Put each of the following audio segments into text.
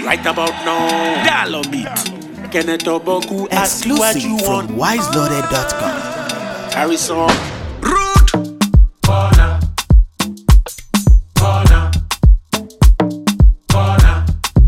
Right about now, Dialogue Beat. Kenneth Oboku, ask you what you Exclusive want. from wiseloaded.com. Harrison. Rude. Corner. Corner. Corner.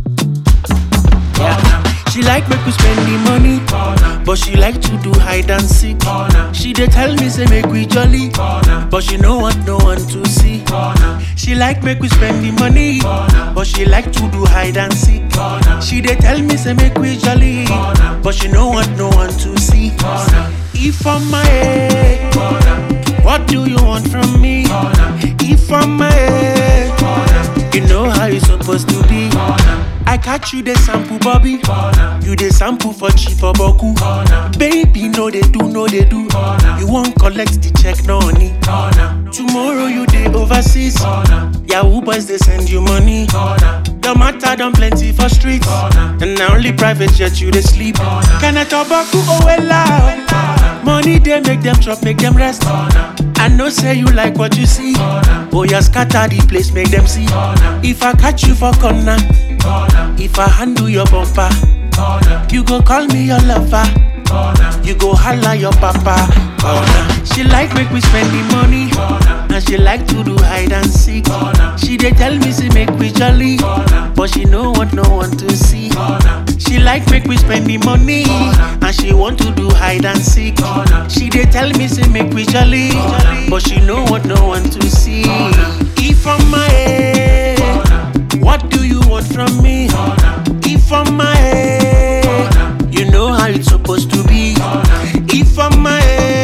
Yeah. She like make we spend the money, but she like to do hide and seek. She dey tell me say make we jolly, but she no want no one to see. She like make we spend the money, but she like to do hide and seek. She dey tell me say make we jolly, but she no want no one to see. If I'm my head, what do you want from me? If I'm my head, you know how it's supposed to be. I catch you the sample, Bobby. You the sample for cheap for Boku. Baby, no they do, no they do. You won't collect the check, no honey. Tomorrow you dey overseas. Yahoo boys they send you money. Your matter done plenty for streets. And now only private jet you they sleep. Can I talk about oh well Money they make them chop, make them rest. I know say you like what you see. Oh yeah, scatter the place, make them see. If I catch you for corner, if I handle your bumper, you go call me your lover. You go holla your papa. Corner. She like make we spend the money, and she like to do hide and seek. She dey tell me say make we jolly, but she no want no one to see. She like make we spend the money, and she want to do hide and seek. She dey tell me say make we jolly, but she no want no one to see. If I'm my head, what do you want from me? If I'm my head, you know how it's supposed to be. If I'm my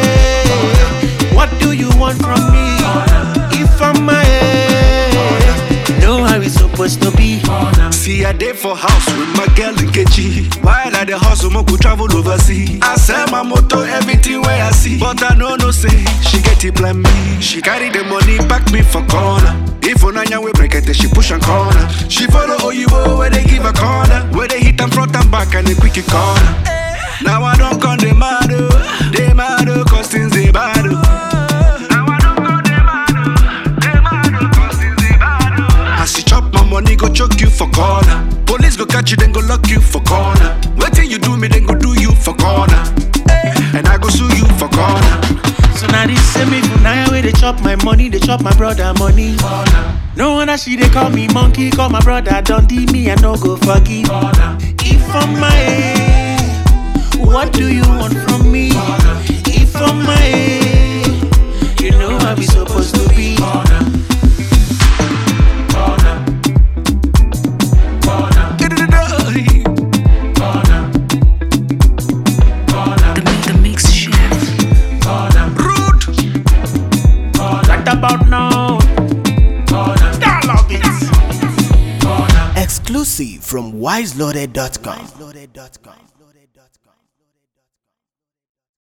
head, what do you want from me? If I'm my head, you know how it's supposed to be. See, I day for house with my girl in Kechi. While I the hustle, mo go travel overseas. I sell my motor, everything where I see. But I know no say, she get it plan me. She carry the money, back me for corner. If Onanya we break it, she push and corner. She follow Oyibo where they give a corner. Where they hit and front and back and they quick it corner. Now I don't come the mad, oh. they mad, oh, cause things they bad. oh. Now I don't come the mad, oh. they mad, oh, cause things they bad. oh. As you chop my money, go choke you for corner. Police go catch you, then go lock you for corner. Waiting you do me, then go do you for corner. And I go sue you for corner. So now this same me for now where they chop my money, they chop my brother money. No wonder she they call me monkey, call my brother don't me, I no go forgive. If I'm my head, what do you want from me? If I'm my head, you know how we supposed to be. The Mix Chef. Rude. Right about now, Dialogue Beats. Exclusive from wiseloaded.com.